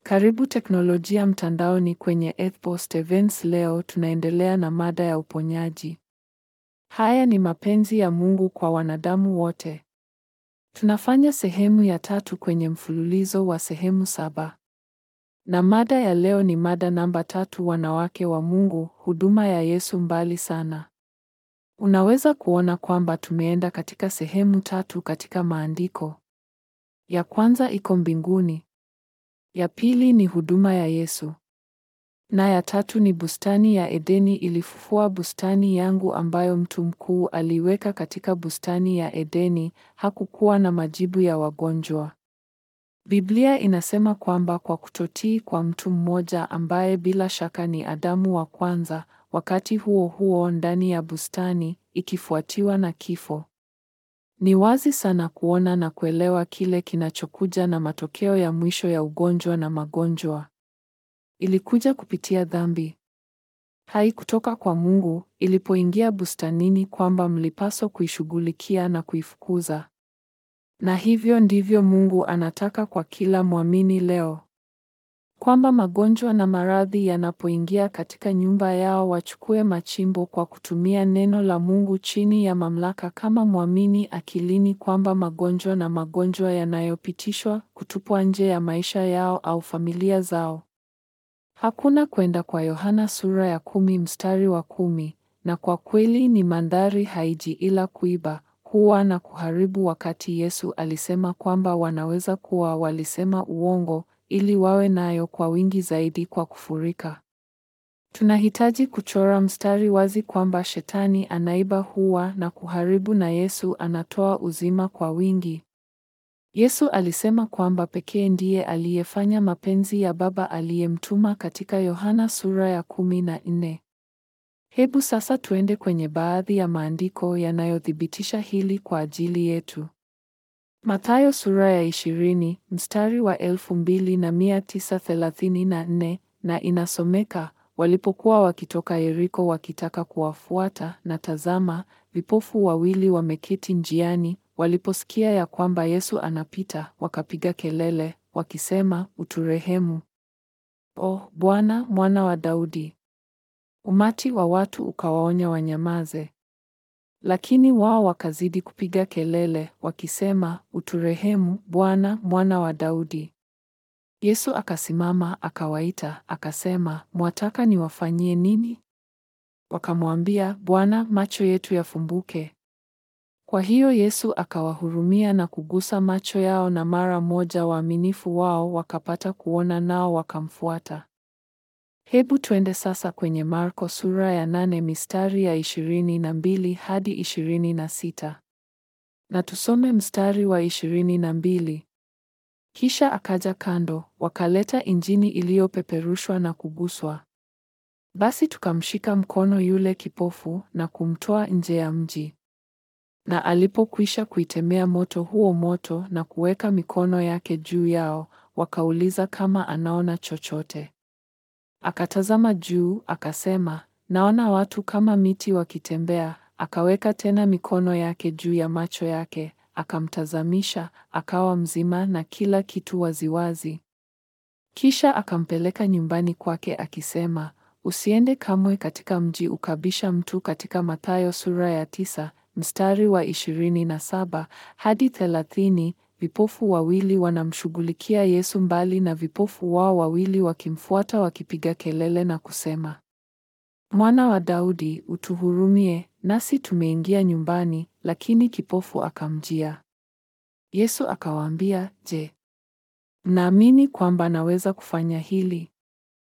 Karibu teknolojia mtandaoni kwenye Ethpost Events. Leo tunaendelea na mada ya uponyaji. Haya ni mapenzi ya Mungu kwa wanadamu wote. Tunafanya sehemu ya tatu kwenye mfululizo wa sehemu saba. Na mada ya leo ni mada namba tatu, wanawake wa Mungu, huduma ya Yesu mbali sana. Unaweza kuona kwamba tumeenda katika sehemu tatu katika maandiko. Ya kwanza iko mbinguni. Ya pili ni huduma ya Yesu. Na ya tatu ni bustani ya Edeni ilifufua bustani yangu ambayo mtu mkuu aliweka katika bustani ya Edeni, hakukuwa na majibu ya wagonjwa. Biblia inasema kwamba kwa kutotii kwa mtu mmoja ambaye bila shaka ni Adamu wa kwanza, wakati huo huo ndani ya bustani ikifuatiwa na kifo. Ni wazi sana kuona na kuelewa kile kinachokuja na matokeo ya mwisho ya ugonjwa na magonjwa. Ilikuja kupitia dhambi. Haikutoka kwa Mungu ilipoingia bustanini kwamba mlipaswa kuishughulikia na kuifukuza. Na hivyo ndivyo Mungu anataka kwa kila mwamini leo. Kwamba magonjwa na maradhi yanapoingia katika nyumba yao wachukue machimbo kwa kutumia neno la Mungu chini ya mamlaka kama mwamini akilini kwamba magonjwa na magonjwa yanayopitishwa kutupwa nje ya maisha yao au familia zao. Hakuna kwenda kwa Yohana sura ya kumi mstari wa kumi, na kwa kweli ni mandhari haiji ila kuiba, kuua na kuharibu wakati Yesu alisema kwamba wanaweza kuwa walisema uongo ili wawe nayo kwa wingi zaidi kwa kufurika. Tunahitaji kuchora mstari wazi kwamba shetani anaiba, huwa na kuharibu na Yesu anatoa uzima kwa wingi. Yesu alisema kwamba pekee ndiye aliyefanya mapenzi ya Baba aliyemtuma katika Yohana sura ya kumi na nne. Hebu sasa tuende kwenye baadhi ya maandiko yanayothibitisha hili kwa ajili yetu. Mathayo sura ya ishirini mstari wa elfu mbili na mia tisa thelathini na nne na inasomeka, walipokuwa wakitoka Yeriko wakitaka kuwafuata, na tazama, vipofu wawili wameketi njiani, waliposikia ya kwamba Yesu anapita, wakapiga kelele wakisema, uturehemu, O Bwana, mwana wa Daudi. Umati wa watu ukawaonya wanyamaze. Lakini wao wakazidi kupiga kelele wakisema, uturehemu Bwana, mwana wa Daudi. Yesu akasimama akawaita, akasema, mwataka niwafanyie nini? Wakamwambia, Bwana, macho yetu yafumbuke. Kwa hiyo Yesu akawahurumia na kugusa macho yao, na mara moja waaminifu wao wakapata kuona, nao wakamfuata. Hebu twende sasa kwenye Marko sura ya nane mistari ya ishirini na mbili hadi ishirini na sita na tusome mstari wa ishirini na mbili. Kisha akaja kando, wakaleta injini iliyopeperushwa na kuguswa. Basi tukamshika mkono yule kipofu na kumtoa nje ya mji. Na alipokwisha kuitemea moto huo moto na kuweka mikono yake juu yao, wakauliza kama anaona chochote. Akatazama juu akasema, naona watu kama miti wakitembea. Akaweka tena mikono yake juu ya macho yake, akamtazamisha, akawa mzima na kila kitu waziwazi. Kisha akampeleka nyumbani kwake akisema, usiende kamwe katika mji ukabisha mtu. Katika Mathayo sura ya tisa mstari wa ishirini na saba hadi thelathini. Vipofu wawili wanamshughulikia Yesu mbali na vipofu wao wawili wakimfuata wakipiga kelele na kusema, Mwana wa Daudi, utuhurumie, nasi tumeingia nyumbani. Lakini kipofu akamjia Yesu akawaambia, Je, mnaamini kwamba naweza kufanya hili?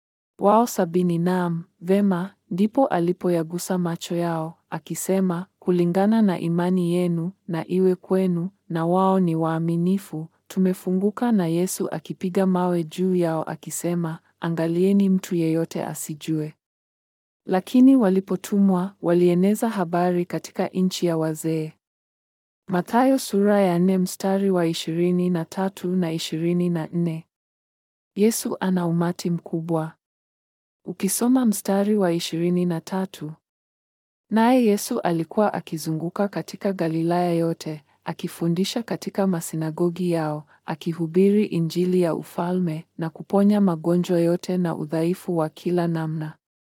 Wao sabini, naam, vema. Ndipo alipoyagusa macho yao akisema, kulingana na imani yenu na iwe kwenu. Na wao ni waaminifu, tumefunguka. Na Yesu akipiga mawe juu yao akisema, angalieni mtu yeyote asijue. Lakini walipotumwa walieneza habari katika nchi ya wazee. Mathayo sura ya nne mstari wa ishirini na tatu na ishirini na nne. Yesu ana umati mkubwa. Ukisoma mstari wa ishirini na tatu, naye Yesu alikuwa akizunguka katika Galilaya yote akifundisha katika masinagogi yao, akihubiri Injili ya ufalme na kuponya magonjwa yote na udhaifu wa kila namna.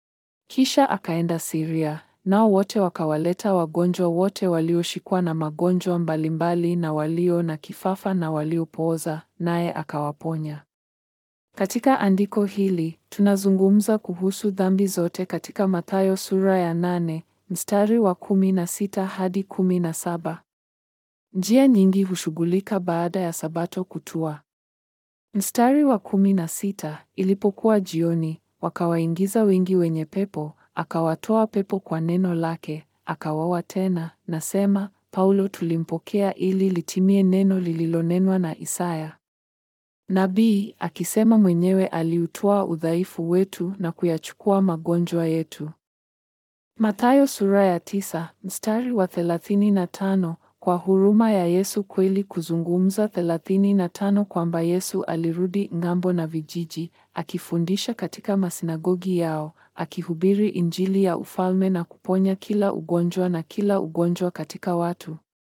Kisha akaenda Siria, nao wote wakawaleta wagonjwa wote walioshikwa na magonjwa mbalimbali na walio na kifafa na waliopooza, naye akawaponya. Katika andiko hili tunazungumza kuhusu dhambi zote katika Mathayo sura ya nane mstari wa kumi na sita hadi kumi na saba. Njia nyingi hushughulika baada ya Sabato kutua. Mstari wa kumi na sita, ilipokuwa jioni, wakawaingiza wengi wenye pepo, akawatoa pepo kwa neno lake, akawaoa tena. Nasema Paulo tulimpokea ili litimie neno lililonenwa na Isaya nabii akisema mwenyewe aliutwaa udhaifu wetu na kuyachukua magonjwa yetu. Mathayo sura ya tisa mstari wa thelathini na tano kwa huruma ya Yesu kweli kuzungumza thelathini na tano kwamba Yesu alirudi ng'ambo na vijiji, akifundisha katika masinagogi yao, akihubiri Injili ya ufalme na kuponya kila ugonjwa na kila ugonjwa katika watu.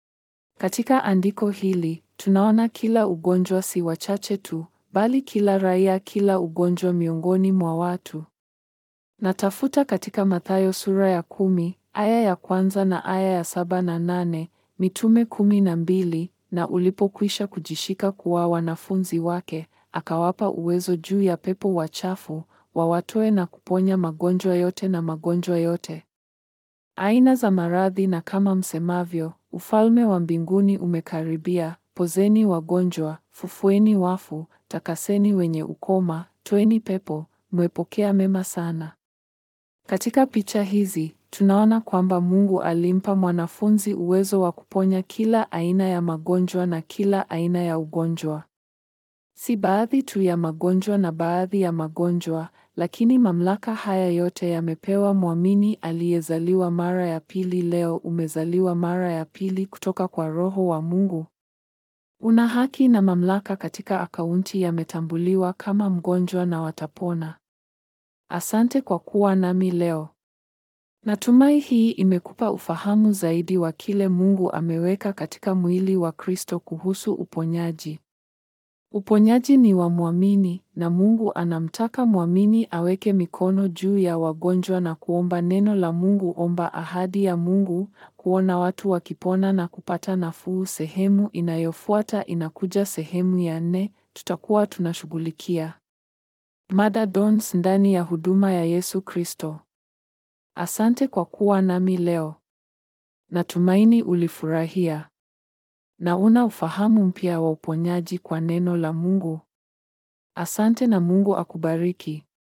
Katika andiko hili tunaona kila ugonjwa si wachache tu, bali kila raia, kila ugonjwa miongoni mwa watu. Natafuta katika Mathayo sura ya kumi aya ya kwanza na aya ya saba na nane mitume kumi na mbili na ulipokwisha kujishika kuwa wanafunzi wake, akawapa uwezo juu ya pepo wachafu wawatoe na kuponya magonjwa yote na magonjwa yote aina za maradhi, na kama msemavyo, ufalme wa mbinguni umekaribia. Pozeni wagonjwa, fufueni wafu, takaseni wenye ukoma, toeni pepo, mmepokea mema sana. Katika picha hizi tunaona kwamba Mungu alimpa mwanafunzi uwezo wa kuponya kila aina ya magonjwa na kila aina ya ugonjwa. Si baadhi tu ya magonjwa na baadhi ya magonjwa, lakini mamlaka haya yote yamepewa mwamini aliyezaliwa mara ya pili. Leo umezaliwa mara ya pili kutoka kwa Roho wa Mungu. Una haki na mamlaka katika akaunti yametambuliwa kama mgonjwa na watapona. Asante kwa kuwa nami leo. Natumai hii imekupa ufahamu zaidi wa kile Mungu ameweka katika mwili wa Kristo kuhusu uponyaji. Uponyaji ni wa mwamini na Mungu anamtaka mwamini aweke mikono juu ya wagonjwa na kuomba neno la Mungu. Omba ahadi ya Mungu, kuona watu wakipona na kupata nafuu. Sehemu inayofuata inakuja sehemu ya nne, tutakuwa tunashughulikia mada dons ndani ya huduma ya Yesu Kristo. Asante kwa kuwa nami leo. Natumaini ulifurahia na una ufahamu mpya wa uponyaji kwa neno la Mungu. Asante na Mungu akubariki.